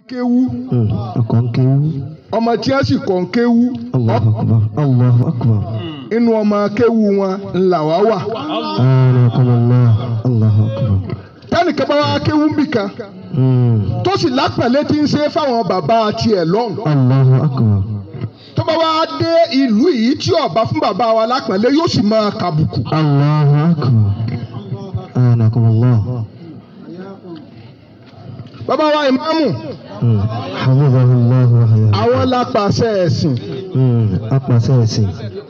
kéwú Mm. ọkọ̀ ń kéwú. ọmọ tí wọ́n sì kọ́ ń kéwú Allahu akbar. Allahu akbar. inú ọmọ kéwú wọn ńlá wá wà. Anakumullah. Allahu akbar. tẹ́nìkan bá wá kéwú nbìkan Mm. tó sì lápẹ̀lẹ́ tí ń ṣe fáwọn bàbá tiẹ̀ lọ́hùn. Allahu akbar. tó bá wá dé ìlú yìí tí ọba fún bàbá wa lápẹ̀lẹ́ yóò sì máa kàbùkù. Allahu akbar. Anakumullah. bàbá wa ìmáàmù Mm. Hafizahullah wa hayah. àwọn lápàṣẹ ẹ̀sìn Mm. apàṣẹ ẹ̀sìn.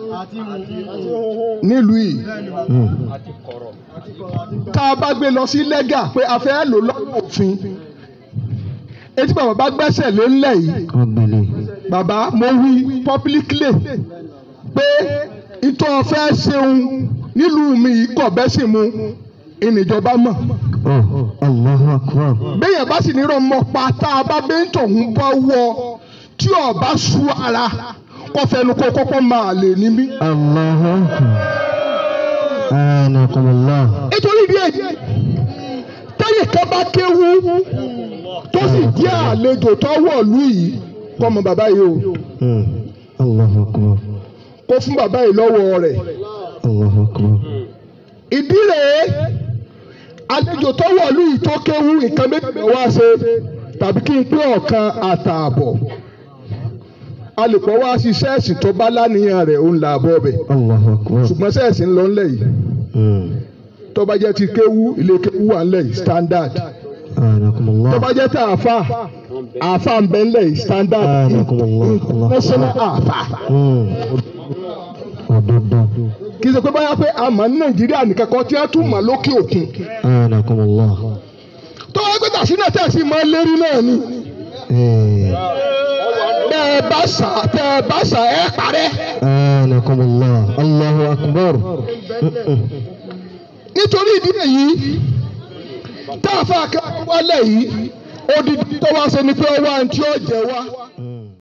nílùú yìí Mm. tá a bá gbé lọ sí lẹ́gà pé a fẹ́ lò lọ́wọ́ òfin etí bàbá bá gbẹ́sẹ̀ lé ńlẹ̀ yìí wọ́n gbélé. bàbá mo wí publicly pé ìtọ́ fẹ́ ṣeun nílùú mi yìí kọ̀ bẹ́ sì mu ìníjọba mọ̀ Oh. Allahu akbar. béèyàn bá sì nírọ̀ mọ́ pa tá a bá bẹ́ẹ̀ tọ̀hún bá wọ tí ọba sú ara kọ́ fẹnu kó kọ́kọ́ máa lè ní mí. Allahu akbar. Anakumullah. nítorí ìdí èyí tẹ́yìn kan bá kéwú tó sì jẹ́ àlejò tó wọ̀lú yìí kọ́ mọ bàbá yìí o Mm. Allahu akbar. kó fún bàbá yìí lọ́wọ́ rẹ̀ Allahu akbar. ìdí rèé àlejò tó wọ̀lú yìí tó kéwú nǹkan méjì ló wá ṣe tàbí kí n pé ọ̀kan àtààbọ̀ a lè pọ̀ wá sí sẹ́ẹ̀sì tó bá láníyàn rẹ̀ òun là bọ̀ bẹ̀ Allahu akbar. ṣùgbọ́n sẹ́ẹ̀sì ń lọ ńlẹ̀ yìí Mm. tó bá jẹ́ ti kéwú ilé kéwú wà ńlẹ̀ yìí standard Anakumullah. tó bá jẹ́ ti àáfà àáfà ń bẹ ńlẹ̀ yìí standard Anakumullah. Allahu national akbar. àáfà Mm. Òdodo. kì í ṣe pé báyà pé àmọ́ ní nàìjíríà nìkan kan tí wọ́n tún mọ̀ lókè òkun Anakumullah. tó wáá gbé tàṣínà tẹ̀sí mọ́ lérí náà ni Eh. bẹ́ẹ̀ bá sà tẹ́ ẹ bá sà ẹ́ parẹ́ Anakumullah. Allahu akbar. Mm-mm. nítorí ìdí èyí tá a fà kẹ́kọ̀ọ́ wálẹ̀ yìí odidi tó wá ṣe ni pé ó wá ní tí ó jẹ wá Mm.